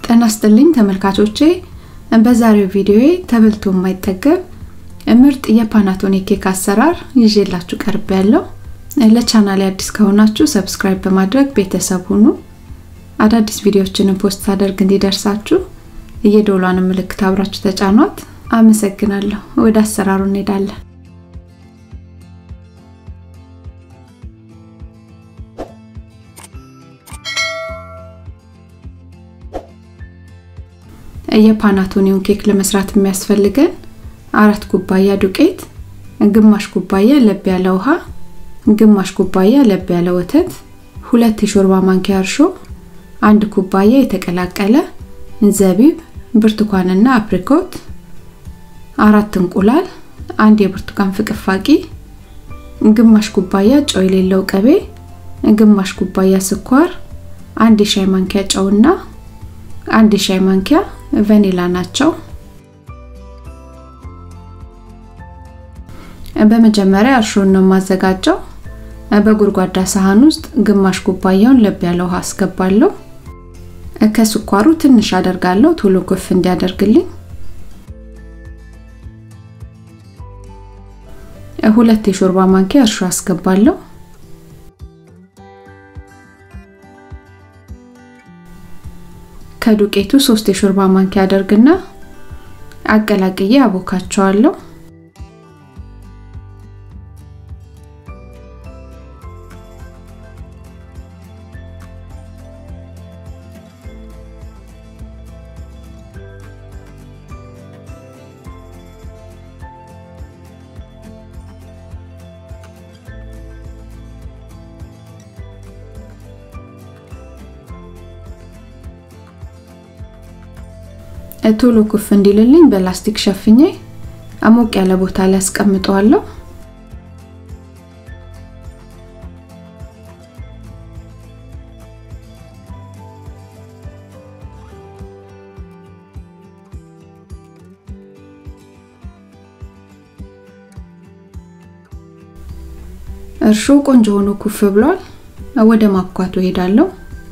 ጤና ይስጥልኝ ተመልካቾቼ፣ በዛሬው ቪዲዮዬ ተበልቶ የማይጠገብ ምርጥ የፓናቶኔ ኬክ አሰራር ይዤላችሁ ቀርብ ያለው። ለቻናሌ አዲስ ከሆናችሁ ሰብስክራይብ በማድረግ ቤተሰብ ሁኑ። አዳዲስ ቪዲዮዎችንም ፖስት ሳደርግ እንዲደርሳችሁ የደወሏን ምልክት አብራችሁ ተጫኗት። አመሰግናለሁ። ወደ አሰራሩ እንሄዳለን። የፓናቶኒውን ኬክ ለመስራት የሚያስፈልገን አራት ኩባያ ዱቄት፣ ግማሽ ኩባያ ለብ ያለ ውሃ፣ ግማሽ ኩባያ ለብ ያለ ወተት፣ ሁለት የሾርባ ማንኪያ እርሾ፣ አንድ ኩባያ የተቀላቀለ ዘቢብ፣ ብርቱካንና አፕሪኮት፣ አራት እንቁላል፣ አንድ የብርቱካን ፍቅፋቂ፣ ግማሽ ኩባያ ጨው የሌለው ቅቤ፣ ግማሽ ኩባያ ስኳር፣ አንድ የሻይ ማንኪያ ጨውና አንድ የሻይ ማንኪያ ቫኒላ ናቸው። በመጀመሪያ እርሾን ነው የማዘጋጀው። በጎድጓዳ ሳህን ውስጥ ግማሽ ኩባያውን ለብ ያለ ውሃ አስገባለሁ። ከስኳሩ ትንሽ አደርጋለሁ ቶሎ ኩፍ እንዲያደርግልኝ። ሁለት የሾርባ ማንኪያ እርሾ አስገባለሁ። ከዱቄቱ ሶስት የሾርባ ማንኪያ አደርግና አቀላቅዬ አቦካቸዋለሁ። ቶሎ ኩፍ እንዲልልኝ በላስቲክ ሸፍኜ አሞቅ ያለ ቦታ ላይ አስቀምጠዋለሁ። እርሾ ቆንጆ ሆኖ ኩፍ ብሏል። ወደ ማብኳቱ እሄዳለሁ።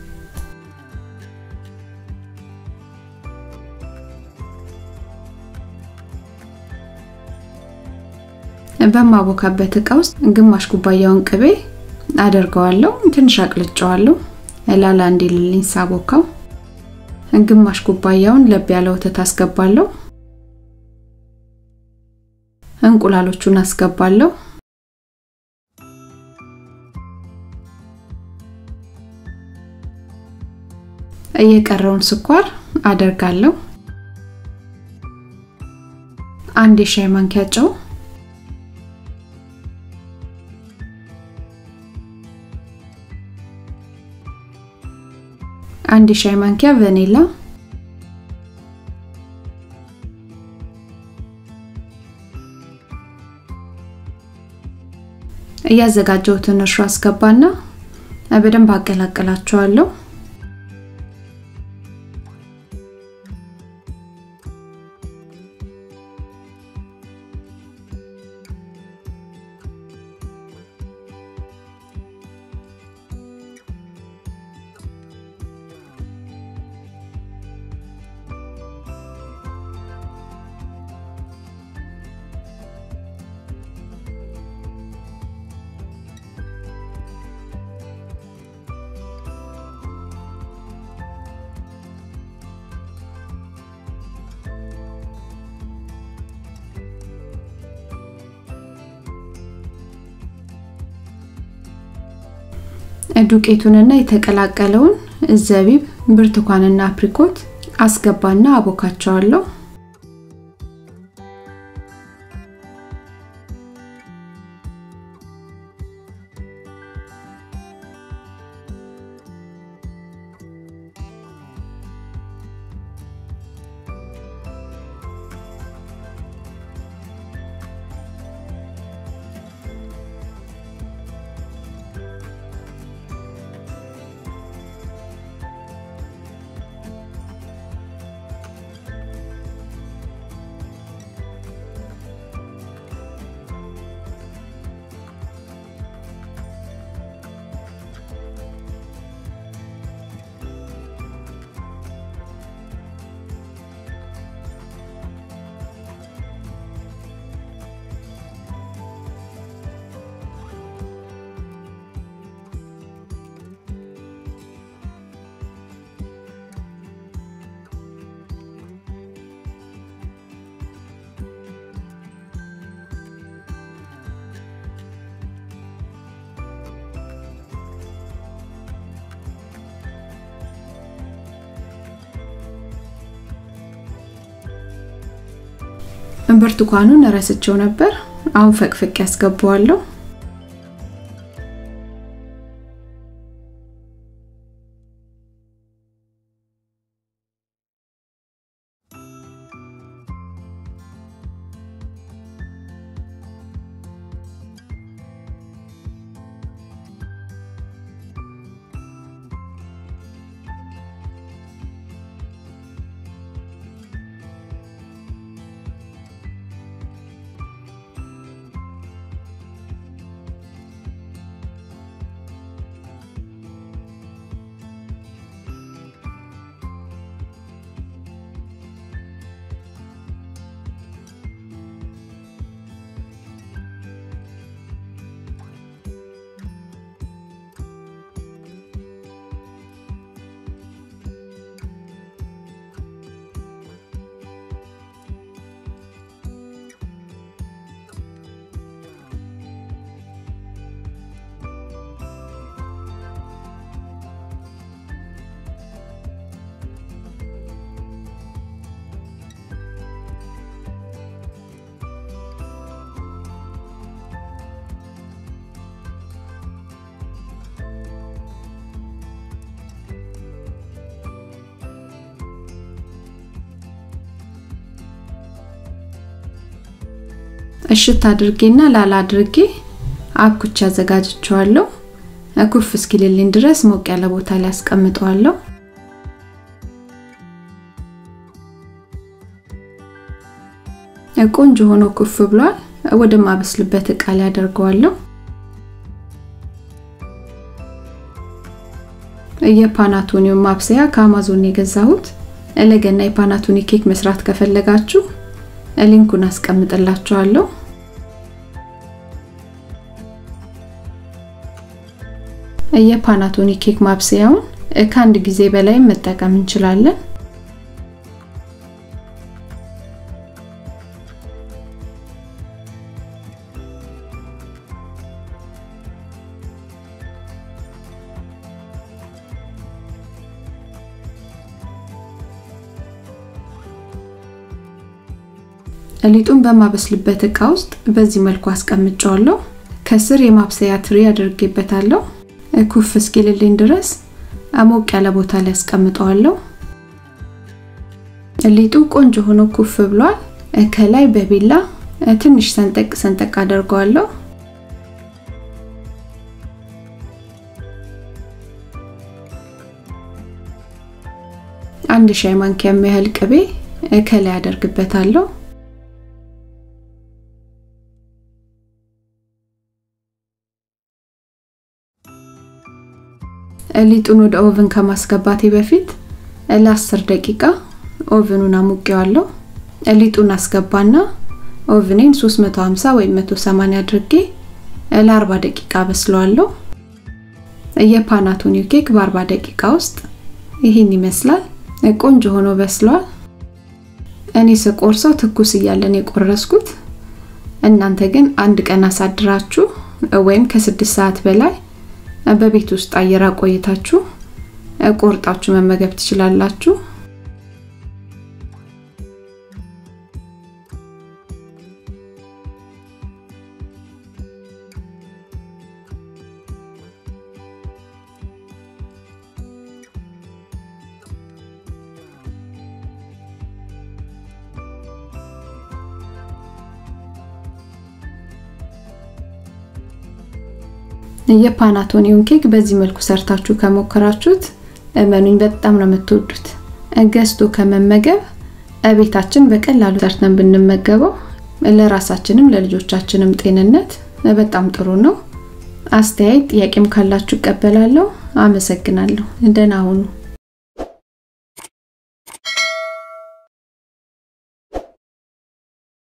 በማቦካበት እቃ ውስጥ ግማሽ ኩባያውን ቅቤ አደርገዋለሁ። ትንሽ አቅልጨዋለሁ ላላ እንዲልልኝ ሳቦካው። ግማሽ ኩባያውን ለብ ያለ ወተት አስገባለሁ። እንቁላሎቹን አስገባለሁ። የቀረውን ስኳር አደርጋለሁ። አንድ የሻይ ማንኪያ ጨው አንድ ሻይ ማንኪያ ቫኒላ፣ እያዘጋጀሁትን እርሾ አስገባና በደንብ አቀላቅላቸዋለሁ። ዱቄቱንና የተቀላቀለውን ዘቢብ፣ ብርቱካንና አፕሪኮት አስገባና አቦካቸዋለሁ። ብርቱካኑን ረስቸው ነበር። አሁን ፈቅፍቅ ያስገባዋለሁ። እሽት አድርጌና ላላ አድርጌ አብኩቻ አዘጋጅቸዋለሁ። ኩፍ እስኪልልኝ ድረስ ሞቅ ያለ ቦታ ላይ አስቀምጠዋለሁ። ቆንጆ ሆኖ ኩፍ ብሏል። ወደ ማበስልበት እቃ ላይ አደርገዋለሁ። የፓናቶኒዮ ማብሰያ ከአማዞን የገዛሁት። ለገና የፓናቶኒ ኬክ መስራት ከፈለጋችሁ ሊንኩን አስቀምጥላችኋለሁ። የፓናቶኒ ኬክ ማብሰያውን ከአንድ ጊዜ በላይ መጠቀም እንችላለን። ሊጡን በማበስልበት እቃ ውስጥ በዚህ መልኩ አስቀምጨዋለሁ። ከስር የማብሰያ ትሪ አድርጌበታለሁ። ኩፍ እስኪልልኝ ድረስ ሞቅ ያለ ቦታ ላይ አስቀምጠዋለሁ። ሊጡ ቆንጆ ሆኖ ኩፍ ብሏል። ከላይ በቢላ ትንሽ ሰንጠቅ ሰንጠቅ አደርገዋለሁ። አንድ ሻይ ማንኪያ የሚያህል ቅቤ ከላይ አደርግበታለሁ። ሊጡን ወደ ኦቭን ከማስገባቴ በፊት ለ10 ደቂቃ ኦቭኑን አሙቄዋለሁ። ሊጡን አስገባና ኦቭኔን 350 ወይም 180 አድርጌ ለ40 ደቂቃ በስለዋለሁ። የፓናቶኒው ኬክ በ40 ደቂቃ ውስጥ ይህን ይመስላል። ቆንጆ ሆኖ በስሏል። እኔ ስቆርሰው ትኩስ እያለን የቆረስኩት፣ እናንተ ግን አንድ ቀን አሳድራችሁ ወይም ከስድስት ሰዓት በላይ በቤት ውስጥ አየር አቆይታችሁ ቆርጣችሁ መመገብ ትችላላችሁ። የፓናቶኒውን ኬክ በዚህ መልኩ ሰርታችሁ ከሞከራችሁት እመኑኝ በጣም ነው የምትወዱት። ገዝቶ ከመመገብ ቤታችን በቀላሉ ሰርተን ብንመገበው ለራሳችንም ለልጆቻችንም ጤንነት በጣም ጥሩ ነው። አስተያየት ጥያቄም ካላችሁ እቀበላለሁ። አመሰግናለሁ። ደህና ሁኑ።